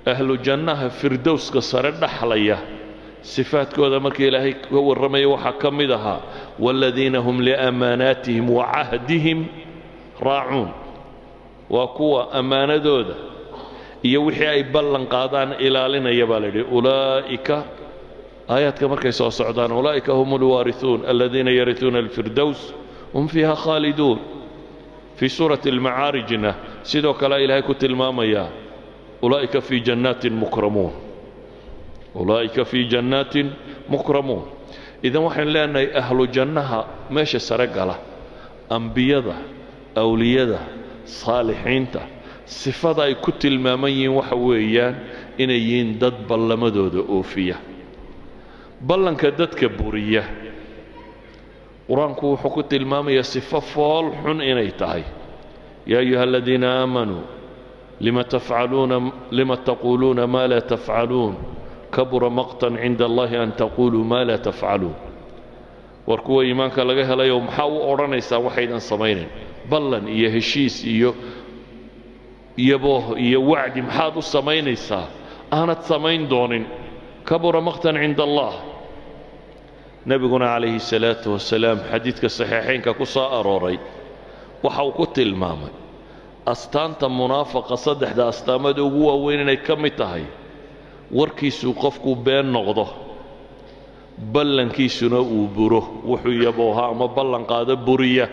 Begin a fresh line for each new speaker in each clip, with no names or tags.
ahlu jannaha firdowska sare dhaxlaya sifaadkooda markii ilaahay ka warramaya waxaa ka mid ahaa waaladiina hum liamaanaatihim wa cahdihim raacuun waa kuwa ammaanadooda iyo wixii ay ballan qaadaan ilaalinaya baa la yidhi ulaa'ika aayaadka markay soo socdaan ulaa'ika hum alwaariثuun aladiina yariثuuna alfirdows hum fiiha khaaliduun fii suurati almacaarijna sidoo kale ilaahay ku tilmaamayaa ulaa'ika fii jannaatin mukramuun ulaa'ika fii jannaatin mukramuun idan waxaynu leenahay ahlu jannaha meesha sare gala ambiyada awliyada saalixiinta sifada ay ku tilmaaman yihiin waxa weeyaan inay yihiin dad ballamadooda oofiya ballanka dadka buriya qur-aanku wuxuu ku tilmaamayaa sifo fool xun inay tahay yaa ayuha aladiina aamanuu lima tafcaluuna lima taquuluuna maa laa tafcaluun kabura maqtan cinda allahi an taquluu maa laa tafcaluun war kuwa iimaanka laga helayo maxaa u odhanaysaa waxaydan samaynayn ballan iyo heshiis iyo iyabooh iyo wacdi maxaad u samaynaysaa aanad samayn doonin kabura maqtan cinda allah nebiguna calayhi salaatu wasalaam xadiidka saxiixaynka ku soo arooray waxa uu ku tilmaamay astaanta munaafaqa saddexda astaamada ugu waaweyn inay ka mid tahay warkiisuu qofku been noqdo ballankiisuna uu buro wuxuu yabooha ama ballan qaado buriya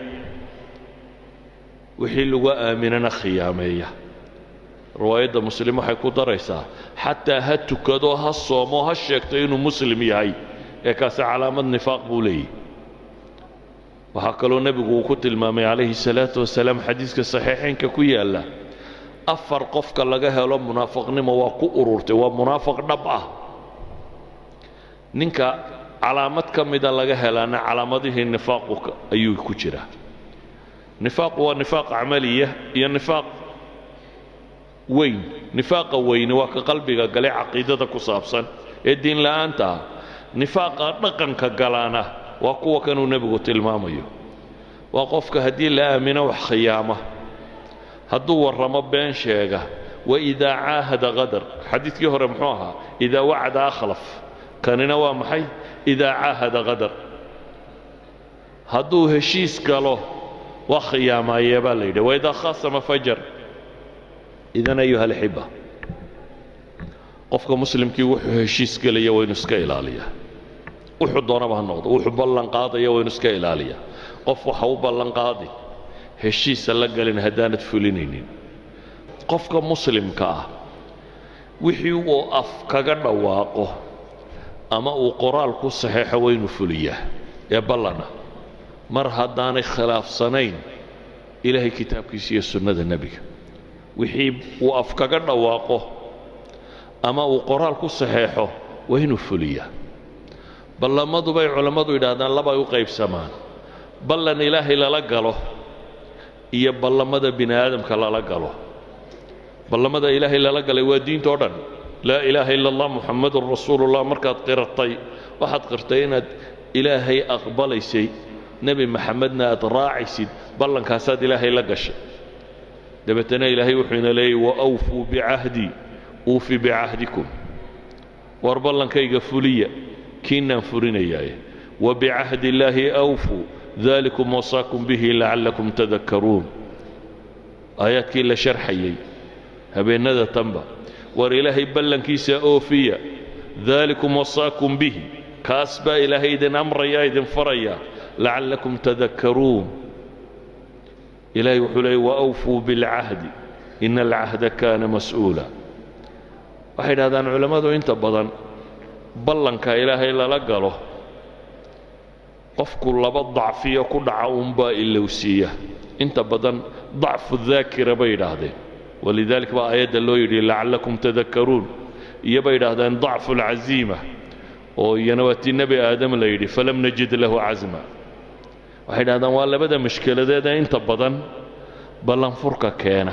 wixii lagu aaminana khiyaameeya riwaayadda muslim waxay ku daraysaa xataa ha tukado ha soomo ha sheegto inuu muslim yahay ee kaasi calaamad nifaaq buu leeyahy waxaa kaloo nebigu uu ku tilmaamay calayhi salaatu wasalaam xadiiska saxiixaynka ku yaalla afar qofka laga helo munaafaqnimo waa ku ururtay waa munaafaq dhab ah ninka calaamad ka mida laga helaana calaamadihii nifaaqu ayuu ku jiraa nifaaqu waa nifaaq camaliya iyo nifaaq weyn nifaaqa weyne waa ka qalbiga gale caqiidada ku saabsan ee diin la'aanta ah nifaaqa dhaqanka galaana waa kuwa kanuu nebigu tilmaamayo waa qofka haddii la aamino wax khiyaama hadduu warramo been sheega waidaa caahada qadar xadiidkii hore muxuu ahaa idaa wacada akhlaf kanina waa maxay idaa caahada qadar hadduu heshiis galo waa khiyaamaayee baa la yidhi waidaa khaasama fajar idan ayuha alxiba qofka muslimkii wuxuu heshiis gelaya waynu iska ilaaliyaa wuxuu doonaba ha noqdo wuxuu ballan qaadaya waynu iska ilaaliyaa qof waxa u ballan qaadi heshiisa la galin haddaanad fulinaynin qofka muslimka ah wixii uu af kaga dhawaaqo ama uu qoraal ku saxeexo waynu fuliyaa ee ballana mar haddaanay khilaafsanayn ilaahay kitaabkiisa iyo sunnada nebiga wixii uu af kaga dhawaaqo ama uu qoraal ku saxeexo waa inuu fuliyaa ballamadu bay culammadu yidhaahdaan labay u qaybsamaan ballan ilaahay lala galo iyo ballamada bini aadamka lala galo ballamada ilaahay lala galay waa diinta o dhan laa ilaaha ila allah muxammadun rasuulullah markaad qiratay waxaad qirtay inaad ilaahay aqbalaysay nebi maxamedna aad raacaysid ballankaasaad ilaahay la gashay dabeetana ilaahay wuxuu ina leeyay waawfuu bicahdii uufi bicahdikum war ballankayga fuliya kiinaan furinayaaye wabicahdi illaahi awfuu dalikum wasaakum bihi lacallakum tadakkaruun aayaadkii la sharxayey habeennada tanba war ilaahay ballankiisa oofiya daalikum wasaakum bihi kaas baa ilaahay idin amraya idin faraya lacallakum tadakkaruun ilaahay wuxuu leeyay waawfuu bilcahdi ina alcahda kaana mas'uula waxay idhahdaan culammadu inta badan ballanka ilaahay lala galo qofku laba dacfiyo ku dhaca uunbaa ilowsiiya inta badan dacfu daakira bay yidhaahdeen walidalik baa aayadda loo yidhi lacallakum tadakkaruun iyo bay yidhaahdeen dacfu alcaziima oo iyana waa tii nebi aadam la yidhi falam najid lahu casma waxay yidhahdaan waa labada mashkeladeeda inta badan ballanfurka keena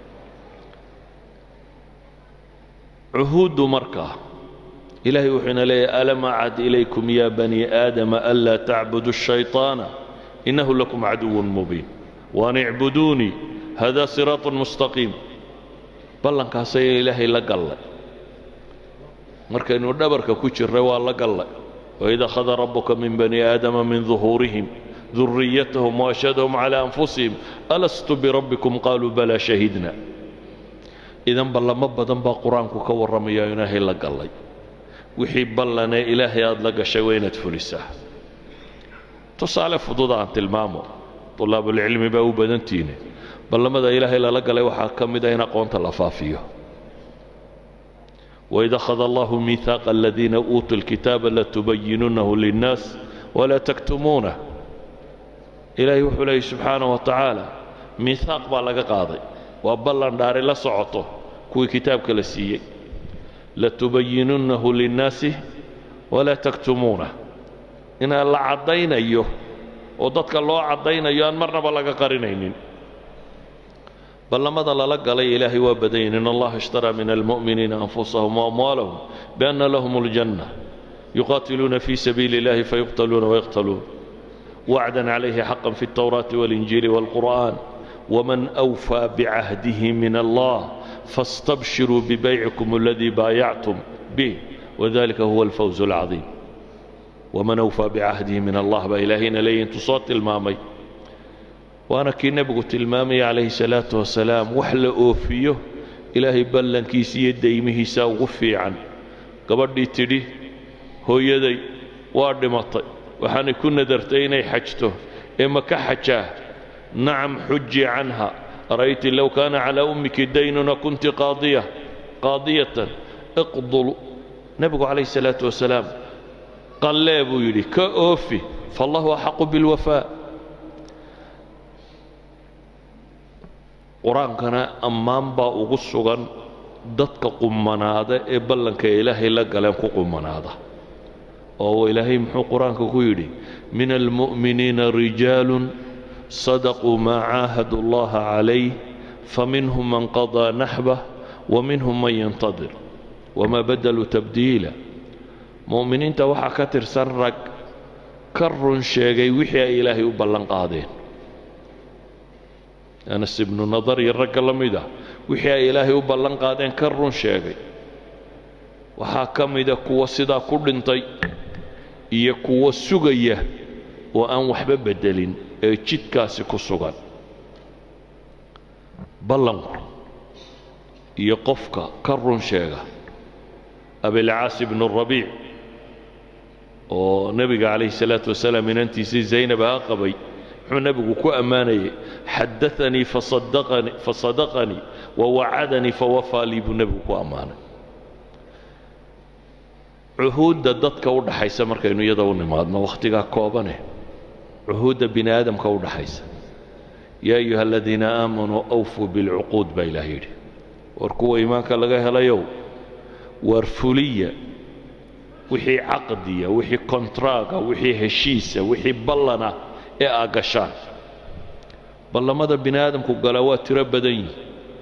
cuhuuddu markaa ilaahay wuxuu ina leeyahy alam acad ilaykum ya bani aadama anlaa tacbudu الshayطaana inahu lakum caduw mubiin waan icbuduunii hada siraaط mustaqiim ballankaasay ilaahay la gallay markaynu dhabarka ku jirray waa la gallay waid akhada rabuka min bani aadama min duhuurihim duriyatahum waashhadahum calaa anfusihim alastu birabbikum qaaluu balaa shahidna idan ballamo badan baa qur-aanku ka warramaya ilaahay la gallay wixii ballanee ilaahay aada la gashay waa inaad fulisaa tusaale fudud aan tilmaamo طulaabulcilmi baa u badantiine ballamada ilaahay lala galay waxaa ka mid a in aqoonta la faafiyo waid akhada allahu miihaaqa aladiina uutuu lkitaaba latubayinunahu linnaas walaa taktumuunah ilaahay wuxuu leeyay subxaanaه wa tacaala miihaaq baa laga qaaday waa ballan dhaari la socoto kuwii kitaabka la siiyey latubayinunahu linnaasi walaa taktumuunah inaan la caddaynayo oo dadka loo caddaynayo aan marnaba laga qarinaynin ballamada lala galay ilaahay waa badanyin in allaha ishtaraa min almu'miniina anfusahum waamwaalahum bianna lahum اljanna yuqaatiluuna fi sabiili اllahi fayuqtaluuna wayaqtaluun wacdan calayhi xaqan fi اltawraati waاlinjiili wاlqur'an wman أwfى bcahdihi min allah faاstabshiruu bibaycikum اladii baayactum bih wadalika huwa alfawz اlcaظiim waman awfaa bicahdihi min allah baa ilaahayna leeyihi intuu soo tilmaamay waana kii nebigu tilmaamaya calayhi salaatu wasalaam wax la oofiyo ilaahay ballankiisa iyo daymihiisa ugu fiican gabadhii tidhi hooyaday waa dhimatay waxaanay ku nadartay inay xajto ee ma ka xajaa nacam xuji canha ara'yti low kaana calaa ummiki daynuna kunti qaadiya qaadiyatan iqdul nebigu calayhi salaatu wasalaam qallee buu yidhi ka oofi faallahu axaqu bilwafaa qur-aankana ammaan baa ugu sugan dadka qumanaada ee ballanka ilaahay la galeen ku qumanaada oo ilaahay muxuu qur-aanka ku yidhi min almu'miniina rijaalun sadaquu maa caahadu allaha calayh faminhum man qadaa naxbah waminhum man yantadir wamaa badaluu tabdiila mu'miniinta waxaa ka tirsan rag ka run sheegay wixii ay ilaahay u ballan qaadeen anas ibnu nadar iyo ragga la mid ah wixii ay ilaahay u ballan qaadeen ka run sheegay waxaa ka mida kuwa sidaa ku dhintay iyo kuwa sugaya oo aan waxba beddelin ee jidkaasi ku sugan ballanku iyo qofka ka run sheega abilcaas ibnu rabiic oo nebiga calayhi salaatu wasalaam inantiisii zaynab aa qabay muxuu nebigu ku ammaanayay xadaanii fasadaqanii fasadaqanii wawacadanii fawafaa lii buu nebigu ku ammaanay cuhuudda dadka u dhaxaysa markaynu iyada u nimaadno wakhtigaa koobane cuhuudda bini aadamka u dhaxaysa yaa ayuha aladiina aamanuu awfuu bilcuquud baa ilaah yidhi war kuwa iimaanka laga helayow waar fuliya wixii caqdiya wixii kontraaga wixii heshiisa wixii ballana ee aa gashaan ballamada bini aadamku galaa waa tiro badan yihi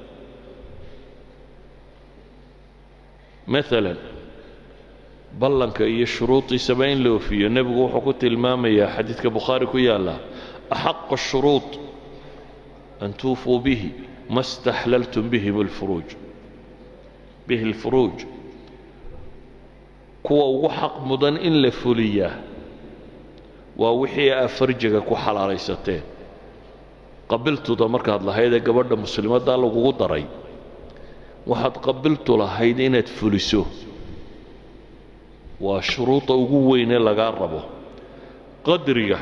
maalan ballanka iyo shuruudiisaba in la ofiyo nebigu wuxuu ku tilmaamayaa xadiidka bukhaari ku yaalla axaqu shuruud an tuufuu bihi ma staxlaltum bihim alfuruuj bihi alfuruuj kuwa ugu xaq mudan in la fuliyaa waa wixii aa farjiga ku xalaalaysateen qabiltuda markaad lahaydee gabadha muslimaddaa lagugu daray waxaad qabiltu lahayd inaad fuliso waa shuruuda ugu weynee lagaa rabo qadriga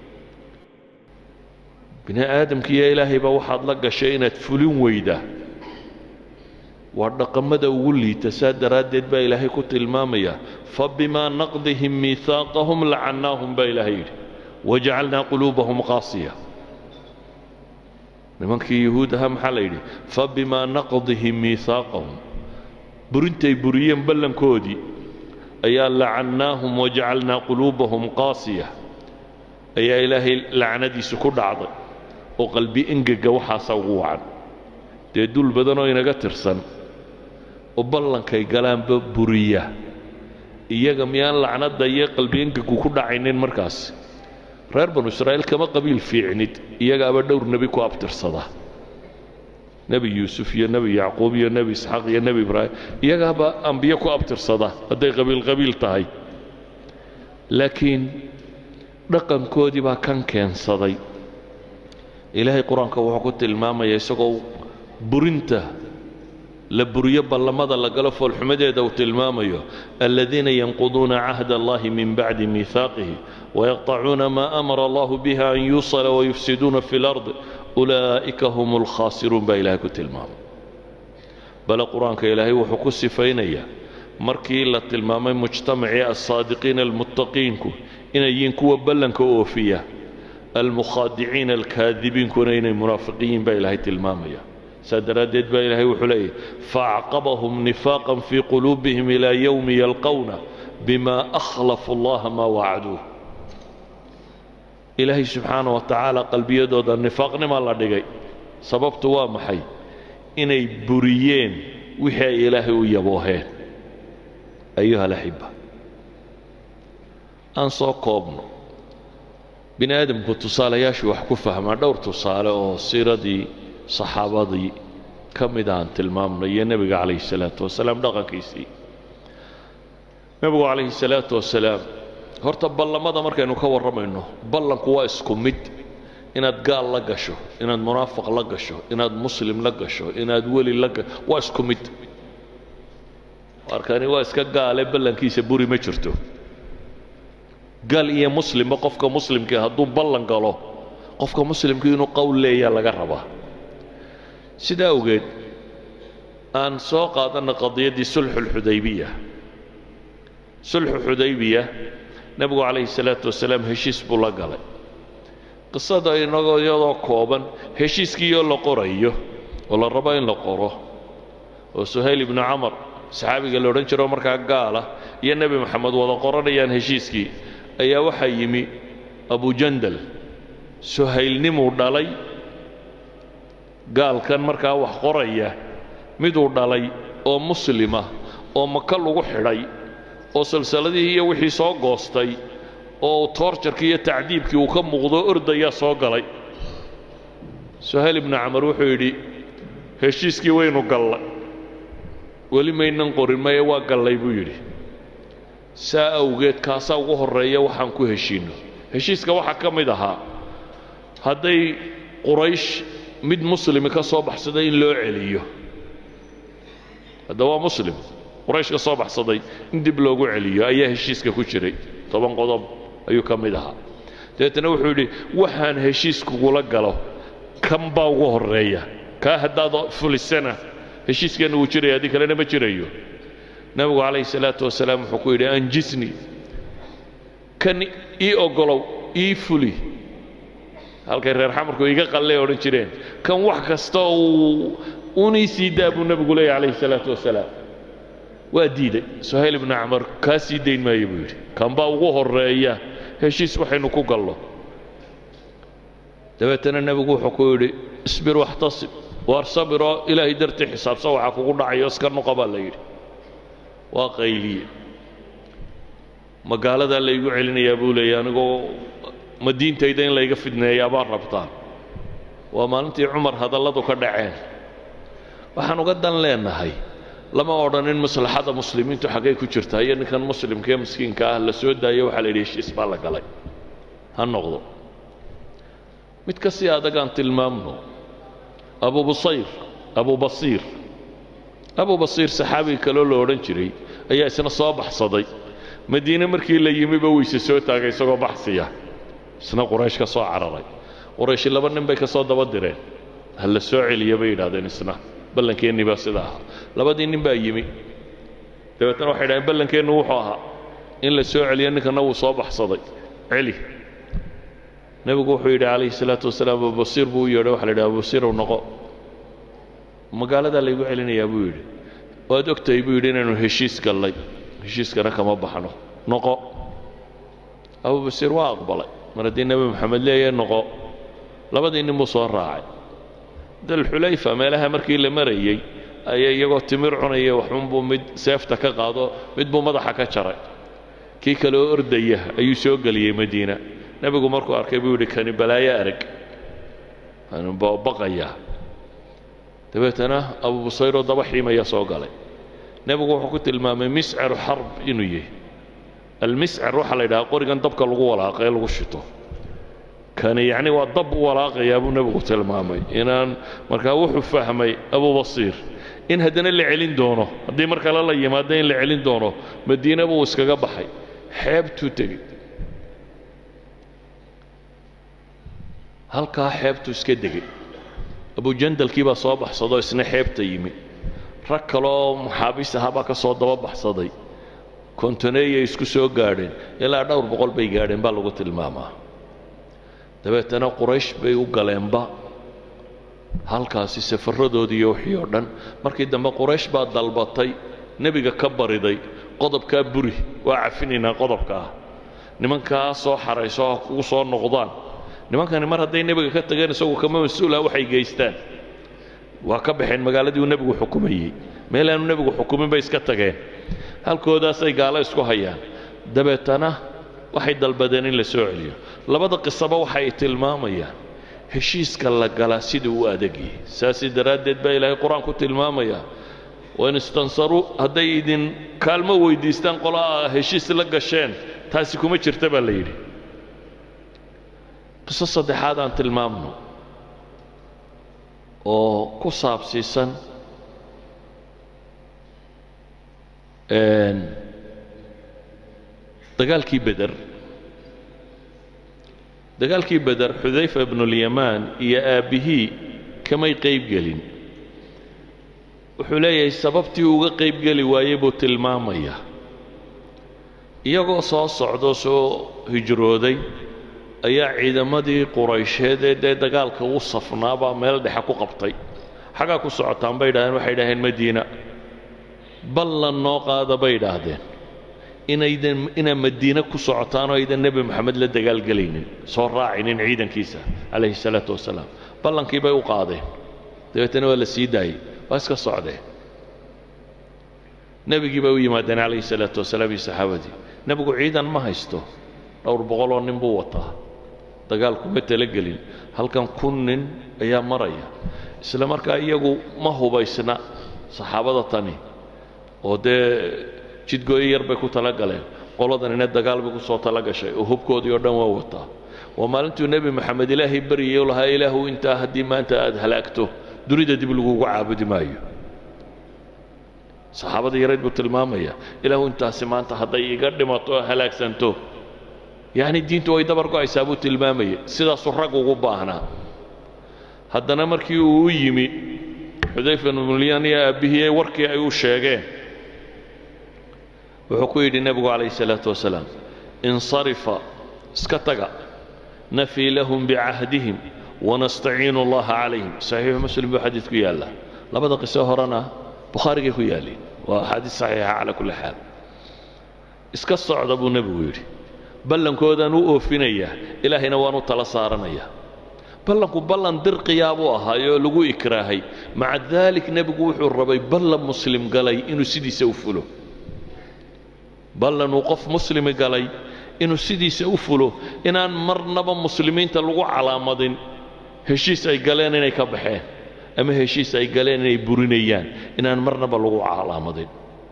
bini aadamkiiyo ilaahayba waxaad la gashay inaad fulin weyda waa dhaqamada ugu liita saa daraaddeed baa ilaahay ku tilmaamaya fabimaa naqdihim miihaaqahum lacannaahum baa ilaahay yidhi wajacalnaa quluubahum qaasiya nimankii yuhuud ahaa maxaa la yidhi fabimaa naqdihim miihaaqahum burintay buriyeen ballankoodii ayaa lacannaahum wajacalnaa quluubahum qaasiya ayaa ilaahay lacnadiisu ku dhacday oo qalbi engega waxaasa ugu wacan dee dul badanoo inaga tirsan oo ballankay galaanba buriya iyaga miyaan lacnadda iyo qalbi engegu ku dhacaynin markaas reer banu israa'iil kama qabiil fiicnid iyagaaba dhowr nebi ku abtirsada nebi yuusuf iyo nebi yacquub iyo nebi isxaaq iyo nebi ibraahim iyagaaba ambiye ku abtirsada hadday qabiil qabiil tahay laakiin dhaqankoodii baa kan keensaday ilaahay qur-aanka wuxuu ku tilmaamaya isagoo burinta la buriyo ballamada la galo foolxumadeeda uu tilmaamayo aladiina yanquduuna cahda allahi min bacdi miihaaqihi wayaqطacuuna maa amara allahu biha an yuusala wayufsiduuna fi lard ulaa'ika hum alkhaasiruun baa ilaahay ku tilmaamay bale qur-aanka ilaahay wuxuu ku sifaynayaa markii la tilmaamay mujtamacii alsaadiqiina almuttaqiinku inay yihiin kuwa ballanka oofiya almukhaadiciina alkaadibiinkuna inay munaafiqiyiin baa ilaahay tilmaamaya saa daraaddeed baa ilaahay wuxuu leeyahy faacqabahum nifaaqan fii quluubihim ilaa yowmi yalqowna bima akhlafu allaha maa wacduuh ilaahay subxaana wa tacaala qalbiyadooda nifaaqnima la dhigay sababtu waa maxay inay buriyeen wixii ay ilaahay u yabooheen ayuha alaxiba aan soo koobno bini aadamku tusaalayaashii wax ku fahmaa dhowr tusaale oo siiradii saxaabadii ka mid aan tilmaamnay iyo nebiga calayhi salaatu wasalaam dhaqankiisii nebigu calayhi salaatu wasalaam horta ballamada markaynu ka warramayno ballanku waa isku mid inaad gaal la gasho inaad munaafiq la gasho inaad muslim la gasho inaad weli la gasho waa isku mid arkani waa iska gaale ballankiisa buri ma jirto gaal iyo muslimba qofka muslimkii hadduu ballan galo qofka muslimkii inuu qowl leeyaa laga rabaa sidaa awgeed aan soo qaadanna qadiyaddii sulxu lxudaybiya sulxu xudaybiya nebigu calayhi salaatu wasalaam heshiis buu la galay qisada inagoo iyadoo kooban heshiiskiioo la qorayo oo la rabo in la qoro oo suhayl ibnu camar saxaabiga la odhan jiro markaa gaala iyo nebi moxamed wada qoranayaan heshiiskii ayaa waxaa yimi abujandal suhaylnimuu dhalay gaalkan markaa wax qoraya miduu dhalay oo muslima oo maka lagu xidhay oo salsaladihii iyo wixii soo goostay oo toorjarkii iyo tacdiibkii uu ka muuqdo ordayaa soo galay suhayl ibnu camar wuxuu yidhi heshiiskii waynu gallay weli maynan qorin maye waa gallay buu yidhi saa awgeed kaasaa ugu horreeya waxaan ku heshiinno heshiiska waxaa ka mid ahaa hadday quraysh mid muslimi ka soo baxsaday in loo celiyo hadda waa muslim quraysh ka soo baxsaday in dib loogu celiyo ayaa heshiiska ku jiray toban qodob ayuu ka mid ahaa dabeetana wuxuu yidhi waxaan heshiiskugula galo kan baa ugu horreeya kaa haddaad fulisana heshiiskeenna wuu jiraya haddii kalena ma jirayo nebigu calayhi salaatu wasalaam wuxuu ku yidhi anjisni kan ii oggolow ii fuli halkay reer xamarku iga qallee odhan jireen kan wax kasta uu unii sii daa buu nebigu leeyahy calayhi salaatu wasalaam waa diiday suhayl ibnu camar kaa sii dayn maayo buu yidhi kan baa ugu horreeya heshiis waxaynu ku gallo dabeetana nebigu wuxuu ku yidhi isbir waxtasib waar sabiroo ilaahay dartii xisaabsan waxaa kugu dhacayo iska noqo baa la yidhi waa qayliye magaaladaa laygu celinayaa buu leeyay anigoo ma diintayda in layga fidneeyaa baa rabtaan waa maalintii cumar hadalladu ka dhaceen waxaan uga dan leenahay lama odhanin maslaxada muslimiintu xaggay ku jirtaa iyo ninkan muslimkaee miskiinka ah la soo daayo waxaa la yidhi heshiis baa la galay ha noqdo mid ka sii adagaan tilmaamno abu busayr abu basiir abu basiir saxaabiga kaloo la odhan jiray ayaa isna soo baxsaday madiine markii la yimiba weyse soo taagay isagoo baxsiya isna quraysh ka soo cararay qurayshi laba nin bay ka soo daba direen ha la soo celiya bay yidhahdeen isna ballankeenni baa sida ahaa labadii nin baa yimi dabeetana waxay dhahdeen ballankeennu wuxuu ahaa in la soo celiyo ninkana wuu soo baxsaday celi nebigu wuxuu yidhi calayhi salaatu wasalaam abubasiir buu u yeedhay waxa la yidhi abubasiirow noqo magaaladaa laygu celinayaa buu yidhi waad ogtahay buu yidhi inaynu heshiis gallay heshiiskana kama baxno noqo abubasiir waa aqbalay mar haddii nebi moxamed leeyahay noqo labadii nin buu soo raacay dalxulayfa meelaha markii la marayey ayaa iyagoo timir cunaya waxunbuu mid seefta ka qaado mid buu madaxa ka jaray kii kale oo ordaya ayuu soo geliyey madiina nebigu markuu arkay buu yidhi kani balaayo arag baqaya dabeetana abu busayroo daba xiimaya soo galay nebigu wuxuu ku tilmaamay miscaru xarb inuu yahay almiscar waxaa la yidhaha qorigan dabka lagu walaaqa ee lagu shito kani yacni waa dab u walaaqayaa buu nebigu tilmaamay inaan markaa wuxuu fahmay abu basiir in haddana la celin doono haddii mar kale la yimaado in la celin doono madiina buu iskaga baxay xeebtuu tegey halkaa xeebtuu iska degay abujandalkii baa soo baxsadoo isna xeebta yimi rag kaleoo maxaabiis ahaa baa ka soo daba baxsaday kontoneeyay isku soo gaadheen ilaa dhowr boqol bay gaadheen baa lagu tilmaamaa dabeetana quraysh bay u galeenba halkaasi safarradoodii iyo wixii oo dhan markii dambe quraysh baa dalbatay nebiga ka bariday qodobkaa buri waa cafinaynaa qodobka ah nimankaa soo xarayso ha kugu soo noqdaan nimankani mar hadday nebiga ka tageen isagu kama mas-uula waxay geystaan waa ka baxeen magaaladii uu nebigu xukumayey meel aanu nebigu xukumin bay iska tageen halkoodaasay gaalo isku hayaan dabeetana waxay dalbadeen in la soo celiyo labada qisaba waxay tilmaamayaan heshiiska la galaa siduu u adagyahay saasi daraaddeed baa ilaahay qur-aanku tilmaamaya wain istansaruu hadday idin kaalmo weyddiistaan qolaa heshiis la gasheen taasi kuma jirta baa la yidhi qiso saddexaad aan tilmaamno oo ku saabsiisan dagaalkii beder dagaalkii beder xudayfa ibnulyamaan iyo aabbihii kamay qayb gelin wuxuu leeyahay sababtii uga qayb geli waayey buu tilmaamayaa iyagoo soo socdo soo hijrooday ayaa ciidamadii quraysheed ee dee dagaalka u safnaabaa meel dhexe ku qabtay xaggaa ku socotaan bay idhahdeen waxay idhaaheen madiina ballan noo qaada bay idhaahdeen inaydan inaa madiine ku socotaanoo aydan nebi moxamed la dagaalgelaynin soo raacinin ciidankiisa calayhi salaatu wasalaam ballankii bay u qaadeen dabeetana waa la sii daayey waa iska socdeen nebigii bay u yimaadeen calayhi salaatu wasalaam iyo saxaabadii nebigu ciidan ma haysto dhowr boqoloo nin buu wataa dagaal kuma talagelin halkan kun nin ayaa maraya isla markaa iyagu ma hubaysna saxaabada tani oo dee jidgooyo yar bay ku tala galeen qoladanina dagaal bay ku soo tala gashay oo hubkoodii oo dhan waa wataa waa maalintuu nebi moxamed ilaahay baryayay u lahaa ilaahu intaa haddii maanta aad halaagto dunida dib lagugu caabudi maayo saxaabada yareed buu tilmaamaya ilaahu intaasi maanta hadday iga dhimato oo halaagsanto yacni diintu way dabar go'aysaa buu tilmaamayay sidaasuu rag ugu baahnaa haddana markii uu u yimi xudayfa ibnulyan iyo aabbihii warkii ay u sheegeen wuxuu ku yidhi nebigu calayhi salaatu wasalaam insarifa iska taga nafii lahum bicahdihim wanastaciinu allaha calayhim saxiixu muslim buu xadiid ku yaalla labada qiso horena bukhaarigay ku yaalliin waa axaadiis saxiixa calaa kulli xaal iska socda buu nebigu yidhi ballankoodaan u oofinayaa ilaahayna waan u tala saaranayaa ballanku ballan dirqiyaa buu ahaayoo lagu ikraahay maca daalik nebigu wuxuu rabay ballan muslim galay inuu sidiisa u fulo ballan uu qof muslimi galay inuu sidiisa u fulo inaan marnaba muslimiinta lagu calaamadin heshiis ay galeen inay ka baxeen ama heshiis ay galeen inay burinayaan inaan marnaba lagu calaamadin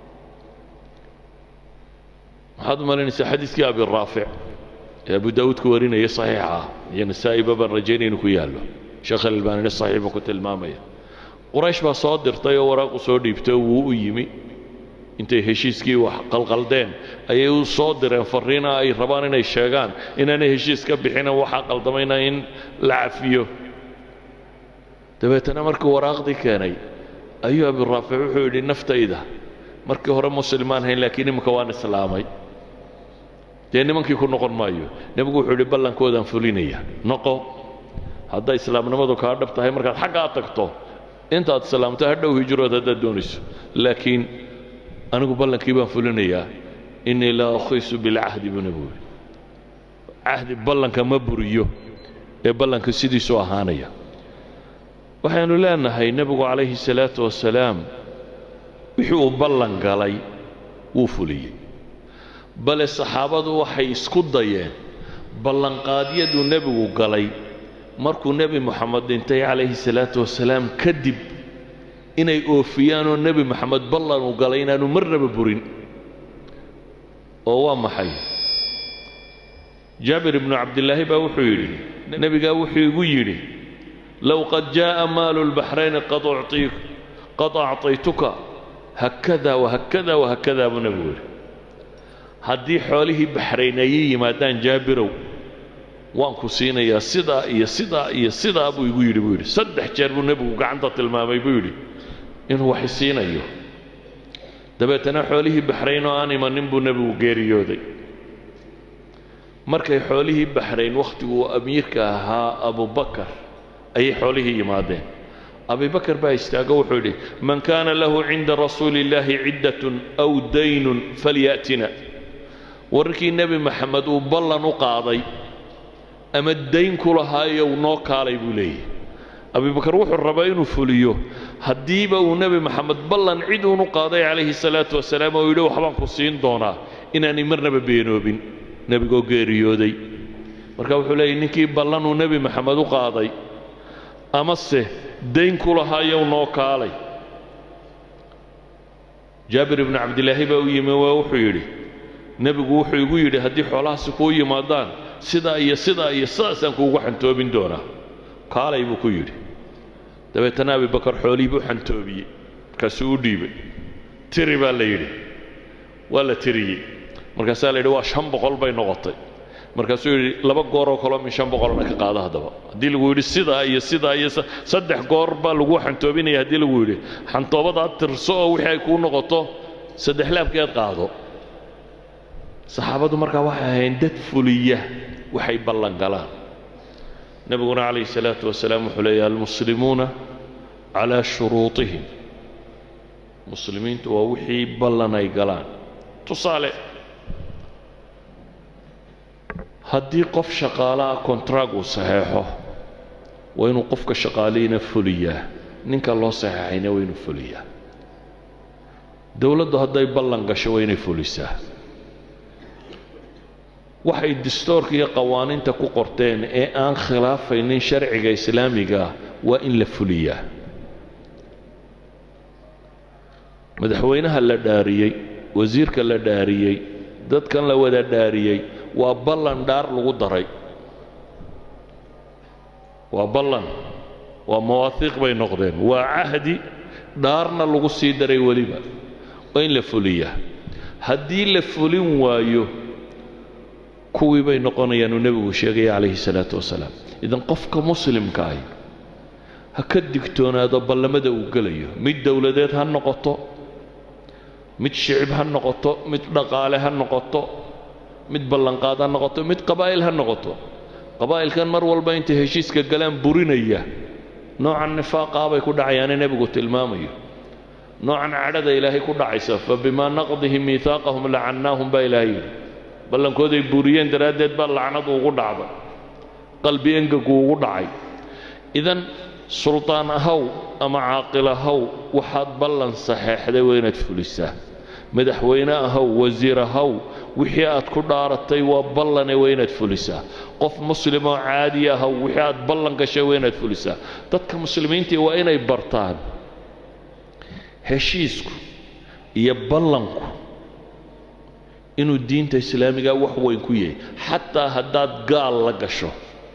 waxaad u malaynaysaa xadiidkii abiraafic ee abu daawuud ku warinaya saxiixa ah iyo nasaa'iba baan rajaynaya inuu ku yaallo sheekh alalbaanina saxiix buu ku tilmaamaya quraysh baa soo dirtay oo waraaqu soo dhiibtay oo wuu u yimi intay heshiiskii wax qalqaldeen ayay u soo direen farriina ay rabaan inay sheegaan inaanay heshiis ka bixina waxaa qaldamayna in la cafiyo dabeetana markuu waraaqdii keenay ayuu abiraafic wuxuu yidhi naftayda markii hore muslimaan hayn laakiin iminka waan islaamay dee nimankii ku noqon maayo nebigu wuxuu yidhi ballankoodaan fulinaya noqo hadday islaamnimadu kaa dhab tahay markaad xaggaa tagto intaad islaamto hadhow hijrood haddaad doonayso laakiin anigu ballankii baan fulinayaa innii laa akhiisu bilcahdi buu nebigu yidhi cahdi ballanka ma buriyo ee ballanka sidiisuu ahaanaya waxaynu leenahay nebigu calayhi salaatu wasalaam wixii uu ballan galay wuu fuliyey bale saxaabadu waxay isku dayeen ballanqaadyaduu nebigu galay markuu nebi moxamed dhintay calayhi salaatu wasalaam kadib inay oofiyaan oo nebi maxamed ballan uu galay inaanu marnaba burin oo waa maxay jaabir ibnu cabdillaahi baa wuxuu yidhi nebigaa wuxuu igu yidhi low qad jaa'a maalu lbaxrayni qad ucطii qad acطaytuka hakada wahakada wahakada buu nebigu yidhi haddii xoolihii baxrayn ayay yimaadaan jaabirow waan ku siinayaa sidaa iyo sidaa iyo sidaa buu igu yidhi buu yidhi saddex jeer buu nebigu gacanta tilmaamay buu yidhi inuu wax isiinayo dabeetana xoolihii baxrayn oo aan imanin buu nebigu geeriyooday markay xoolihii baxrayn wakhtiguu amiirka ahaa abubakar ayay xoolihii yimaadeen abibakar baa istaago wuxuu yidhi man kaana lahu cinda rasuuli illaahi ciddatun aw daynun falya'tina wararkii nebi maxamed uu ballan u qaaday ama dayn ku lahaayow noo kaalay buu leeyahy abibakar wuxuu rabaa inuu fuliyo haddiiba uu nebi maxamed ballan cid uunu qaaday calayhi salaatu wasalaam oo yidhi waxbaan ku siin doonaa inaanay marnaba beenoobin nebigoo geeriyooday marka wuxuu leeyahy ninkii ballanuu nebi maxamed u qaaday amase dayn ku lahaayow noo kaalay jaabir ibnu cabdilaahi baa u yimi waa wuxuu yidhi nebigu wuxuu igu yidhi haddii xoolahaasi kuu yimaadaan sidaa iyo sidaa iyo sidaasaan kuugu xantoobin doonaa kaalay buu ku yidhi dabeetana abibakar xoolihii buu xantoobiyey markaasuu u dhiibay tiri baa la yidhi waa la tiriyey markaasaa la yidhi waa shan boqol bay noqotay markaasuu yidhi laba gooroo kaloo min shan boqolna ka qaada haddaba haddii lagu yidhi sidaa iyo sidaa iyo saddex goor baa lagu xantoobinaya haddii lagu yidhi xantoobadaad tirso oo wixii ay kuu noqoto saddex laabkeed qaado saxaabadu markaa waxay ahayn dad fuliya waxay ballan galaan nebiguna calayhi salaatu wasalaam wuxuu leeyahy almuslimuuna calaa shuruutihim muslimiintu waa wixii ballan ay galaan tusaale haddii qof shaqaalaha kontraag uu saxeexo waa inuu qofka shaqaalihiina fuliyaa ninka loo saxeexayna waa inuu fuliyaa dowladdu hadday ballan gasho waa inay fulisaa waxay distoorka iyo qawaaniinta ku qorteen ee aan khilaafaynin sharciga islaamiga waa in la fuliyaa madaxweynaha la dhaariyey wasiirka la dhaariyey dadkan la wada dhaariyey waa ballan dhaar lagu daray waa ballan waa mawaahiiq bay noqdeen waa cahdi dhaarna lagu sii daray weliba waa in la fuliyaa haddii la fulin waayo kuwii bay noqonayaan uu nebigu sheegaya calayhi salaatu wasalaam idan qofka muslimka ahi ha ka digtoonaado ballamada uu gelayo mid dowladeed ha noqoto mid shicib ha noqoto mid dhaqaale ha noqoto mid ballanqaad ha noqoto mid qabaa'il ha noqoto qabaa'ilkan mar walba intay heshiiska galaan burinaya noocan nifaaqaa bay ku dhacayaane nebigu tilmaamayo noocan cadhada ilaahay ku dhacaysa fa bimaa naqdihim miihaaqahum lacannaahum baa ilaahay yidhi ballankooday buriyeen daraaddeed baa lacnadu ugu dhacday qalbi engagu ugu dhacay idan suldaan ahaw ama caaqil ahaw waxaad ballan saxeexday waa inaad fulisaa madaxweyne ahaw wasiir ahaw wixii aad ku dhaaratay waa ballane waa inaad fulisaa qof muslimoo caadi ahaw wixii aad ballan gashay waa inaad fulisaa dadka muslimiintii waa inay bartaan heshiisku iyo ballanku inuu diinta islaamiga wax weyn ku yahay xataa haddaad gaal la gasho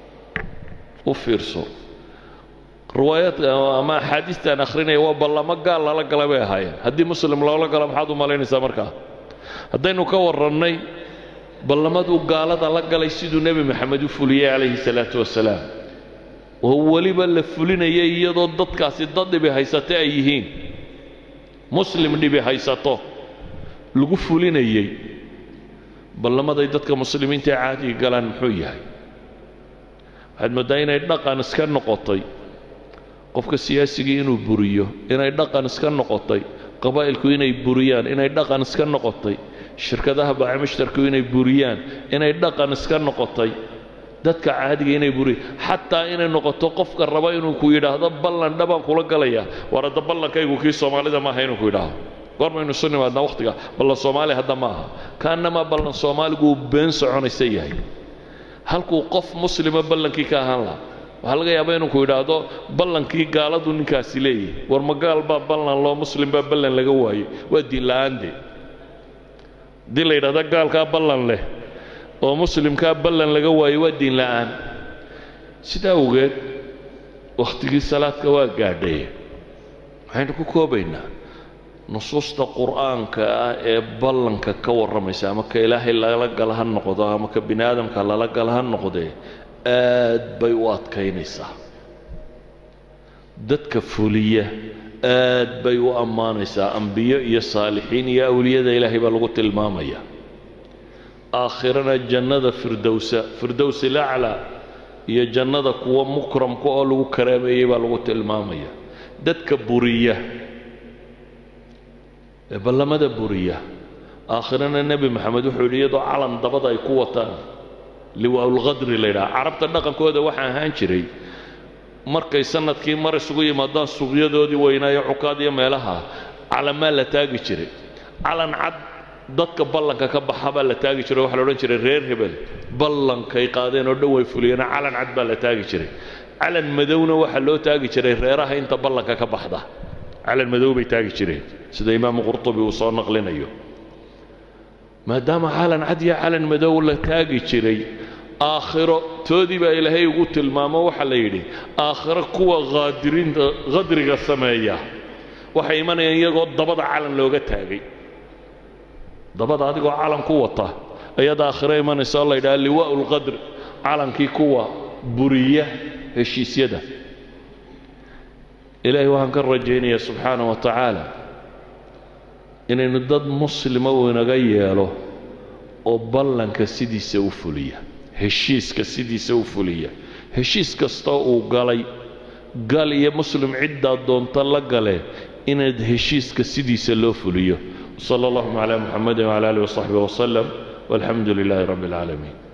u fiirso riwaayaadka ama axaadiistaan akhrinaya waa ballamo gaal lala gala bay ahaayeen haddii muslim loola galo maxaad u malaynaysaa markaa haddaynu ka warrannay ballamaduu gaalada la galay siduu nebi maxamed u fuliyey calayhi salaatu wasalaam oo weliba la fulinayay iyadoo dadkaasi dad dhibi haysata ay yihiin muslim dhibi haysato lagu fulinayey ballamaday dadka muslimiinta ee caadiga galaan muxuu yahay waxaad mooddaa inay dhaqan iska noqotay qofka siyaasigii inuu buriyo inay dhaqan iska noqotay qabaa'ilku inay buriyaan inay dhaqan iska noqotay shirkadaha baacimishtarku inay buriyaan inay dhaqan iska noqotay dadka caadiga inay buriyaan xataa inay noqoto qofka raba inuu ku yidhaahdo ballan dhabaan kula galayaa war hadda ballankaygu kii soomaalida maaha inuu ku yidhaahdo goormaynu isu nimaadnaa wakhtiga ballan soomaali hadda ma aha kaanamaa ballan soomaaligu uu been soconaysa yahay halkuu qof muslima ballankii ka ahaan lahaa waxaa laga yaabaa inuu ku yidhaahdo ballankii gaaladu ninkaasi leeyahy war ma gaal baa ballan loo muslim baa ballan laga waayey waa diin la'aande haddii la yidhahdo gaalkaa ballan leh oo muslimkaa ballan laga waayo waa diin la'aan sidaa awgeed wakhtigii salaadka waa gaadhay waxaynu ku koobaynaa nusuusta qur'aanka ah ee ballanka ka warramaysa ama ka ilaahay lala gala ha noqdo ama ka bini aadamka lala gala ha noqdee aad bay u adkaynaysaa dadka fuliya aad bay u ammaanaysaa ambiyo iyo saalixiin iyo awliyada ilaahay baa lagu tilmaamaya aakhirana jannada firdowsa firdows ilaclaa iyo jannada kuwa mukramka oo lagu karaameeyey baa lagu tilmaamaya dadka buriya ee ballamada buriya aakhirana nebi maxamed wuxuu yidhi iyadoo calan dabada ay ku wataan liwaaulkhadri la yidhaha carabta dhaqankooda waxaa ahaan jiray markay sanadkii mar isugu yimaadaan suuqyadoodii weynaayo cukaad iyo meelaha calamaa la taagi jiray calan cad dadka ballanka ka baxa baa la taagi jiray waxaa la odhan jiray reer hebel ballankay qaadeen oo dhan way fuliyeena calan cad baa la taagi jiray calan madowna waxaa loo taagi jiray reeraha inta ballanka ka baxda calan madow bay taagi jireen sida imaamu qurtubi uu soo naqlinayo maadaama calan cad iyo calan madow la taagi jiray aakhiro toodii baa ilaahay ugu tilmaamo waxaa la yidhi aakhiro kuwa haadiriinta khadriga sameeya waxay imanayaan iyagoo dabada calan looga taagay dabada adigoo calan ku wata ayaad aakhiro imanaysa oo la yidhaha liwaa'u lqadr calankii kuwa buriya heshiisyada ilaahay waxaan ka rajaynayaa subxaana wa tacaala inaynu dad muslima uu inaga yeelo oo ballanka sidiisa u fuliya heshiiska sidiisa u fuliya heshiis kastoo uu galay gal iyo muslim ciddaa doonta la gale inaad heshiiska sidiisa loo fuliyo sala allahuma calaa muxamedin wcala alihi wasaxbihi wasalam walxamdu lilaahi rabbi اlcaalamiin